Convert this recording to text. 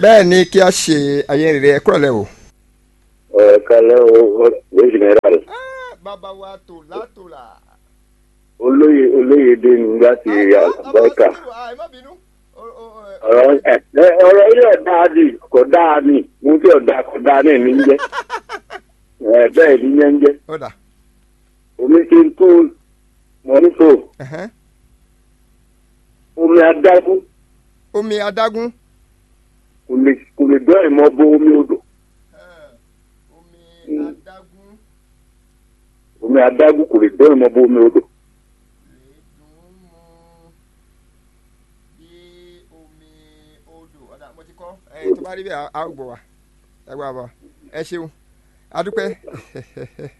bẹ́ẹ̀ ni kí a ṣe ayé rere ẹ kúrọ̀lẹ́ o. ẹ kalẹ o o general bàbá wa tò látòlà. olóyè olóyè dé ní láti àbáríkà ọ̀rọ̀ ẹ ẹ, ọ̀rọ̀ ilé ọ̀dà ni kò dáa ni mo fi ọ̀dà kò dáa náà ní jẹ́ ẹ bẹ́ẹ̀ ní yẹn ń jẹ́ ó dà. omi ti ń tún mọ́nítò ẹ̀hẹ́n. omi adágún omi adágún. kò lè kò lè dọ́ ìmọ̀ bo omi odò omi Mm. adágún omi adágún kò lè dọ́ ìmọ̀ bo omi odò lè dùn mu bí omi odò ọ̀dà mo ti kọ́ ẹ̀ tó bá rí bẹ́ẹ̀ á á gbọ́ wa ẹ gbọ́ àbọ̀ ẹ ṣeun adúpẹ́